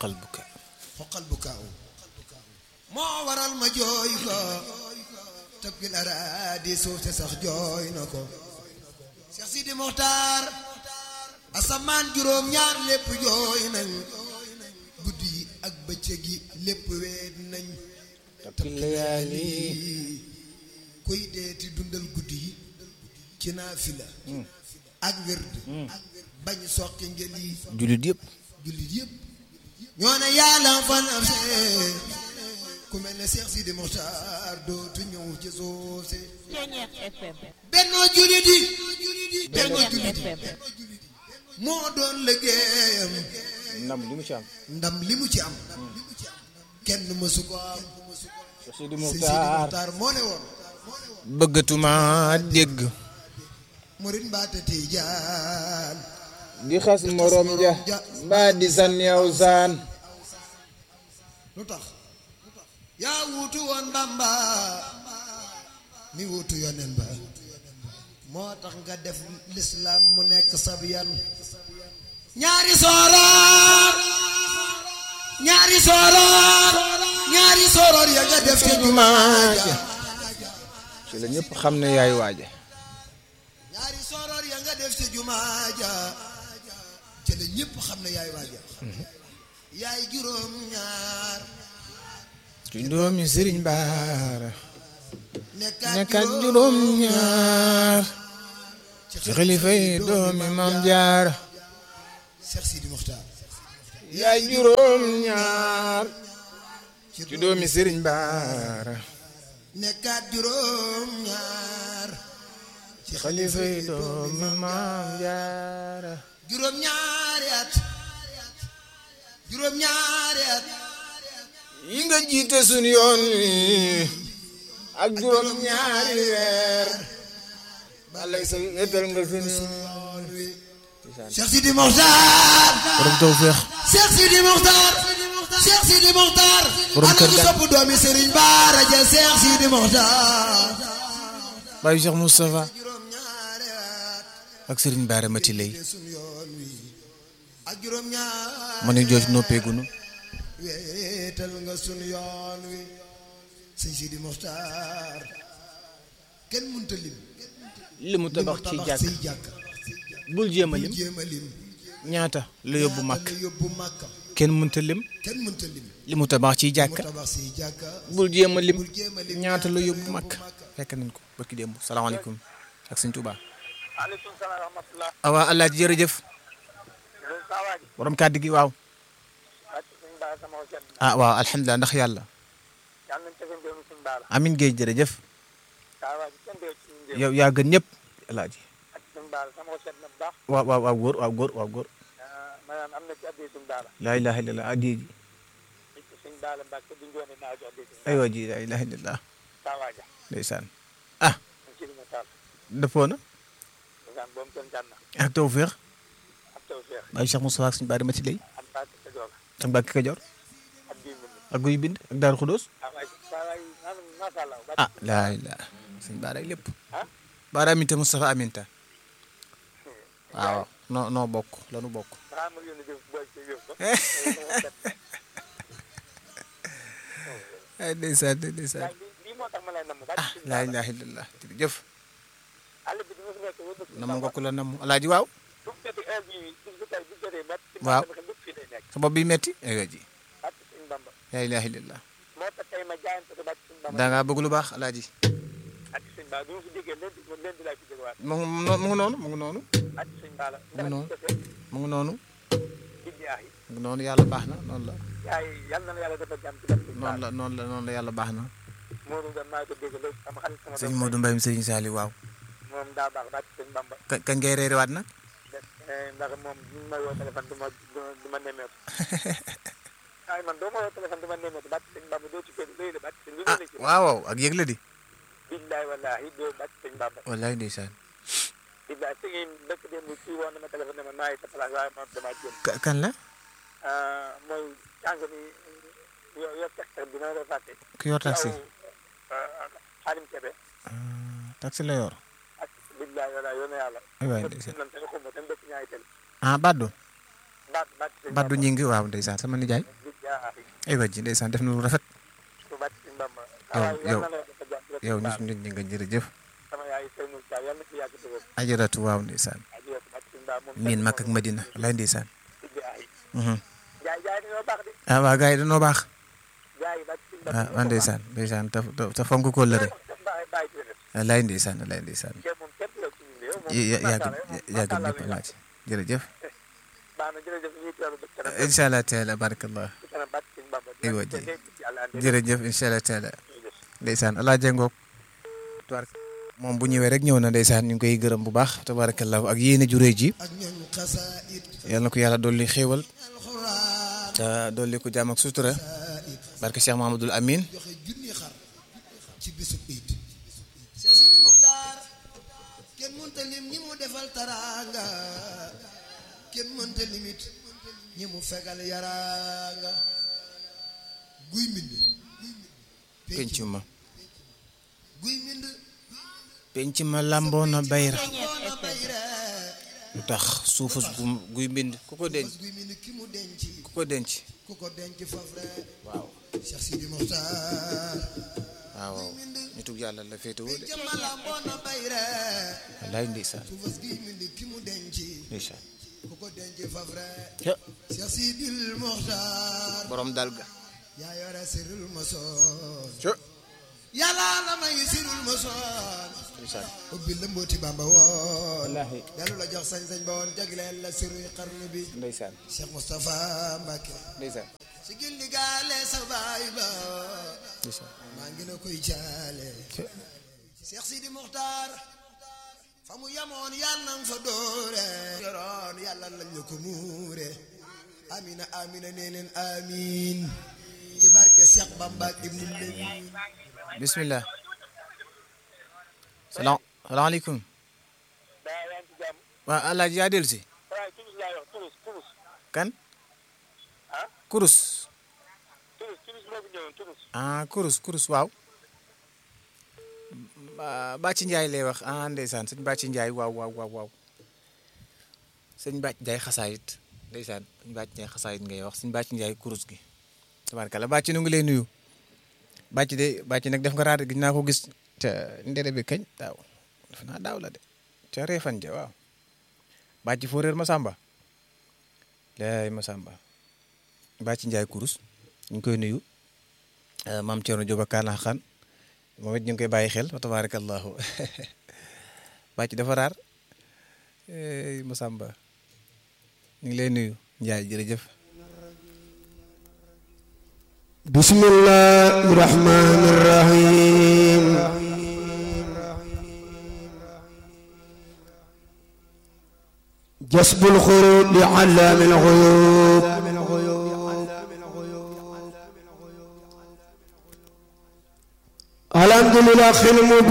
xoqal buka xoqal bu kaaw moo waral ma jooy ko tabgil araadi suuf te sax jooy na ko Cheikh Sidi Mokhtar asamaan juróom ñaar lépp jooy nañ guddi yi ak bëccëg yi lépp weet nañ tabkil layaali kuy deeti dundal guddi yi ci naafila ak wird bañ soqi ngel yi jullit yëpp jullit yëpp ñoo ne yàlla fan am see ku mel ne Cheikh Sidi Mokhtar dootu ñëw ci suuf si Ceeñeex FM bennoo jullit yi bennoo Ceeñeex jullit yi FM moo doon liggéeyam ndam li mu ci am ndam li mu ci am kenn mësu ko am Cheikh Sidi si Sidi Mokhtar Mokhtar moo ne woon bëggatuma dégg murit mbaate Tijaan di xas morom ja mbaa di san yow saan lu tax yaa wuutu woon Bamba mi wuutu yonen ba moo tax nga def lislaam mu nekk sab yan ñaari sooroor ñaari sooroor ñaari sooroor ya nga def ca jumaa ja ci la ñëpp xam ne yaay waaja ñaari sooroor ya nga def ca jumaa ja ca la ñépp xam ne yaay waaja yaay juróom ñaar ci doomi Sëriñ Baara nekkaat nekkat juróom ñaar ci xalifa yi doomi Maam Jaara Cheikh Sidi Mokhtar yaay juróom ñaar ci doomi Sëriñ Baara nekkaat juróom ñaar ci xalifa yi doomi Maam Jaara juróom ñaari at juróom ñaari at yi nga jiite sun yoon wi ak juróom ñaari weer balay sa wétal nga sun yoon wi Cheikh Sidi Mokhtar borom tawfeex Cheikh Sidi Mokhtar Cheikh Sidi Mokhtar Borom ana kër ku ga- sopp doomi Serigne Bara ja Cheikh Sidi Mokhtar Baye Cheikh Moustapha juróom ñaari at ak Serigne Bara Mati lay sun yoon wi ak juróom ñaari ma ne jooj noppeegunu weetal nga sun yoon wi sëñ Sidi Mokhtar kenn mënta lim li mu tabax ci tabax jàkk say jàkk bul jéem a lim jéem a lim ñaata la yóbbu màkk la yóbbu màkk kenn mënta lim kenn mënta lim li mu tabax ci mu jàkk tabax say jàkk bul jéem a lim bul jéem a lim ñaata la yóbbu màkk fekk nañ ko barki démb salaamaaleykum ak sëñ Touba maaleykum salaam wa rahmatulah. awa alaaji jërëjëf loolu saa waay. borom kàddu gi waaw wàcc suñu baala sama xol sedd na. ah waaw alhamdulilah ndax yàlla yàlla nañu tefee mbéyum suñu baala. amin géej jërëjëf saa waay kenn dee ci suñu njëriñ. yow yaa gën ñëpp alaaji ak suñu baala sama xol sedd na bu baax. waaw waaw waaw góor waaw góor waaw góor ah, maanaam am na ci addee suñu baala. laa ilaha illallah addiye ji nit ki suñu baala mbàkke du njoone naa jox addee suñu aywa ji laa ilaha illallah saa waay ja. ndeysaan ñu ci li mu taal. dëppoo na ndeysaan boobu kenn jànn ak tawféex ak taw feex Baye Cheikh Moustapha ak suñu baari ma ci lay ak mbàkke sa joor ak Mbàkke Kajoor ak bii mu ak guy bind ak Daaru Xudóos saa waay saa waay maanaam macha allah. ah laa ilaha suñu baaraay lépp ah baara aminta Moustapha aminta waaw noo noo bokk lanu bokk xanaa ma yónni jëm booy ci yóbbu ko. ay ndeysaan ndeysaan waaye lii lii moo tax ma lay namm. ah laa ilaha illallah jërëjëf àll bi di ma fi nekk wër na namu nga ko la namu alaaji waaw bu jotee heure bii bis bu tey bu jotee ba. ci Waaw. mbàkke lépp fii lay nekk. sa bopp bi metti aywa ji ak suñu bamba. laa ilaha illallah moo tax tey ma jaayante ko ba ci suñu bamba. da ngaa bëgg lu baax alaaji ak suñu baala bi ma fi jógee leen di leen di laay fi jógewaat. mu ngi mu ngi noonu mu ngi noonu ak suñu baala. Mu noonu. ndax defee mu ngi noonu billaahi. mu ngi noonu yàlla baax na noonu la yaay yal na la yàlla defal jàmm ci barke suñu noonu baala. la noonu la noonu la yàlla baax na Modou Ngom maa ngi ko dégg léegi sama xarit sama sëñ doom Modou Mbaye Sëriñ Saali waaw moom daa baax ba ci suñu bamba. ka kañ ngay reerewaat nag Eh, ndax moom ñu ma woo téléphone du ma du ma du ma nemmeeku. waaye man doo ma woo téléphone du ma nemmeeku ba ci suñu bamba doo ci kër doy la ba ci suñu ah lu ci waaw waaw ak yëg la di billaahi wallaahi doo ba ci suñu bamba. wallaay ndeysaan billaahi su ngeen dëkk démb kii woon na ma téléphone ne ma maa ngi sa place waaye man damaa jéem. Ka- kan la ah mooy jàng mi yor yor texte bi ma la fàtte. ku yor taxi Xaalim Kebe taxi la yor ak billahi wala yoonu yàlla. ay waay te ndeysaan lan te xumma te dëkk ñaari tel ah Baddo baat baat sëñ Baddu ñi ngi waaw ndeysaan sama nijaay ay wàjji ndeysaan def na lu rafet su baat sëñ Bamba yow yow yal na leen dafa jàpp yow ñu suñu ñi nga jërëjëf sama yaay sëñ Moussa yal na fi yàgg te wér ajaratu waaw ndeysaan ajiyeeku baat sëñ Bamba moom miin Makka ak Madina lay ndeysaan tijji ay mhm. jaay jaay dañoo baax de ah waa gars yi dañoo baax jaay baat sëñ ah Bamba waa ndeysaan ndeysaan te te te fonk ko lëre bàyyi bàyyi ci def lay ndeysaan lay ndeysaan kenn moom kenn la ci ñun yow moom ya yàgg macha yàgg Allah, ñëpp laaj jërëjëf baax na jërëjëf ñuy teewlu ba kanam incha allah taala barakallah ci kanam baat sëñ Bamba Aywa, te ji. léegi ci yàlla andi jërëjëf incha allah taala jërëjëf. ndeysaan alaa jengoog tubaar moom bu ñëwee rek ñëw na ndeysaan ñu ngi koy gërëm bu baax tabarakallahu ak yéene ju réy ji ak ñooñ xasaayid yal na ko yàlla dolli xéewal alxuraan te dolli ko jàmm ak sutura barke Cheikh Mahamadul Amin joxe junni xar ci bisu iid Cheikh Sidi Mokhtar kenn mënta lim ñi mu defal taraanga kenn mënta limit ñi mu fegal yaraanga guy mbind penc ma guy mbind penc ma lamboona bayra boona bayre lu tax suufus gu guy mbind ku ko denc guy mbind ki mu denc ku ko denc ku ko denc fafre waaw Cheikh Sidi Mokhtar waaw ñu tug yàlla la féetewoo de jëmma lamboona bayre wallaay ndeysaan suufas guy mbind ki mu denc ndeysaan ku ko denc fafre ca Cheikh Sidil Mokhtar borom dal ga yaa yore sirul masoon ca yàlla la may sirul masoon ndeysaan ubbi la mbooti bamba woon wallaahi dellu la jox sañ-sañ ba woon jagleel la siruy xarnu bi ndeysaan Cheikh Moustapha Mbacke ndeysaan si gindi gaale sa baay ba ndeysaan maa ngi la koy jaale ca Cheikh Sidi Mokhtar fa mu yamoon yàlla nang fa doore yoroon yàlla lañ la ko muure amina amina nee leen amin ci barke Cheikh Bamba ak Ibnu Lemin bismillah salaam salaamaaleykum daa yaa ngi ci jàmm waa alaaji yaa dellu si waaye turus laay wax turus turus kan ah kurus turus turus moo fi ñëwoon turus ah kurus kurus waaw Ba- Bàcci Njaay lay wax ah ndeysaan sëñ Bàcci Njaay waaw waaw waaw waaw sëñ Bàcc Njaay xasaayit ndeysaan sëñ Bàcc Njaay xasaayit ngay wax sëñ Bàcci Njaay kurus gi tabaarkalla Bàcci nu ngi lay nuyu Bàcc de Bàcc nag def nga raar gi naa ko gis ca ndere bi kañ daaw def naa daaw la de ca reefan ja waaw Bàcc foo réer Masamba laay Masamba Bàcci Njaay kurus ñu ngi koy nuyu maam Thierno Diop ak Kaana Xaan moom it ñu ngi koy bàyyi xel wa tabaarakallahu bàcc dafa raar ey Masamba ñu ngi lay nuyu Njaay jërëjëf bismillahi rahmani rahim جسب الخروج لعلام الغيوب الحمد لله خلم